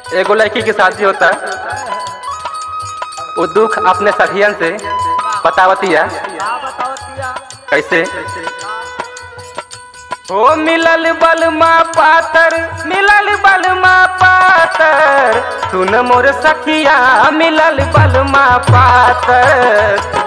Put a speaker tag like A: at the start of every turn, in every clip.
A: एगो लड़की की शादी होता वो दुख अपने सखियन से बतावतिया कैसे ओ मिलल बलमा पातर मिलल बलमा पातर सुन मोर सखिया मिलल बलमा पातर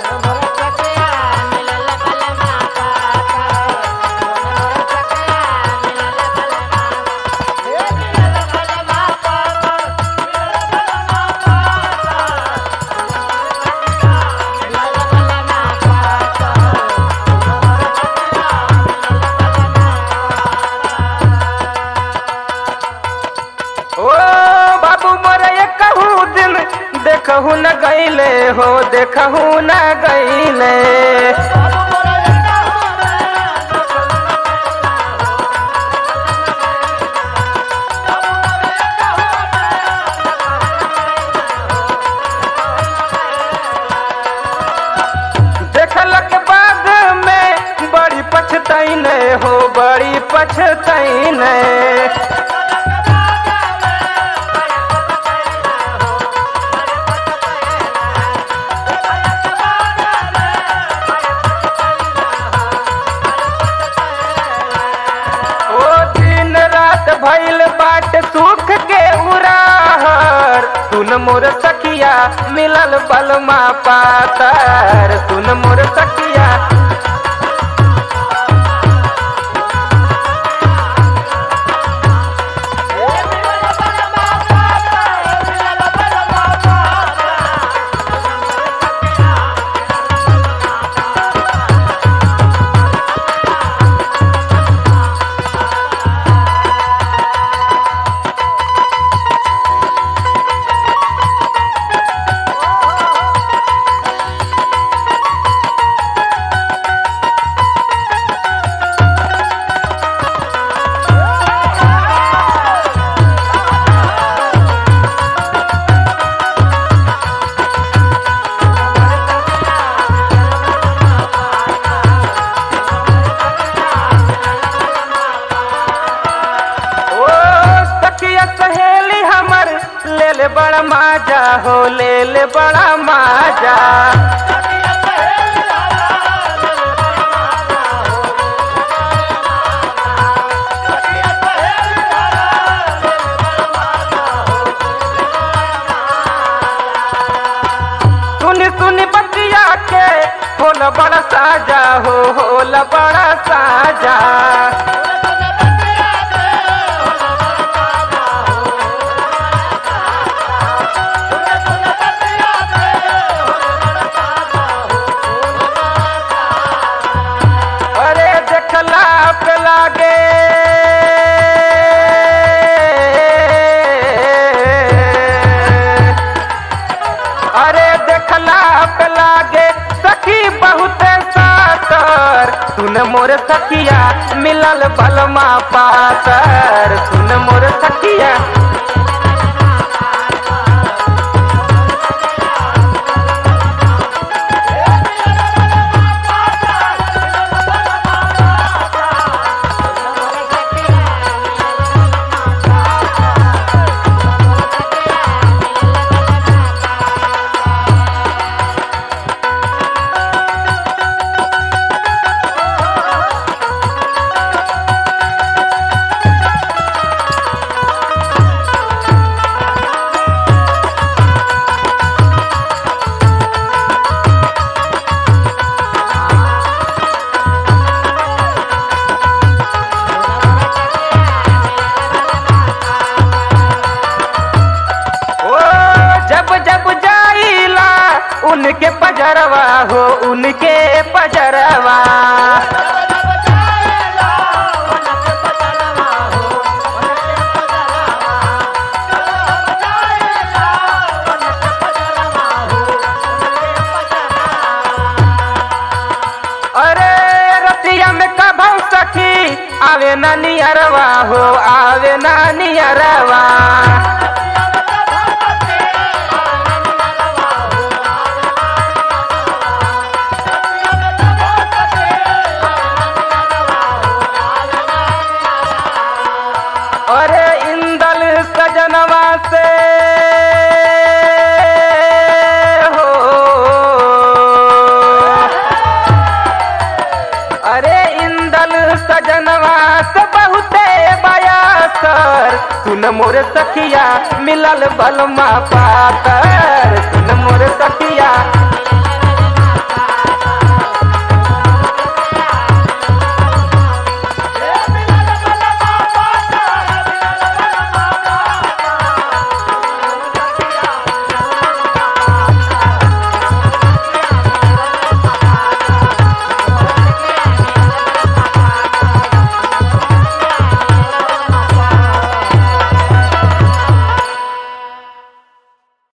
A: ओ बाबू मोरे ये कहू दिन देखहू न गईले हो देखहू न गईले देखलक बाद में बड़ी पछतैने हो बड़ी पछतैने ओ दिन रात भइल बाट सुख के उराहर सुन मोर सखिया मिलल बलमा पातर सुन मोर सखिया ओ सखिया सहेली हमर ले ले बड़ा माजा हो ले ले बड़ा माजा सुनी सुनी बतिया के होल बड़ा साजा हो होल बड़ा साजा अरे देखला पे लागे अरे देखला पे लागे सखी बहुत सातर सुन मोर सखिया मिलल बलमा पातर सुन मोर सखिया ओ जब जब जाइला उनके पजरवा हो उनके पजरवा अरे रतिया में कभौ सखी आवे नानी अरवा हो आवे नानी अरवा अरे इंदल सजनवा से से बहुते बयासर सुन मोर सखिया मिलल बलमा पातर सुन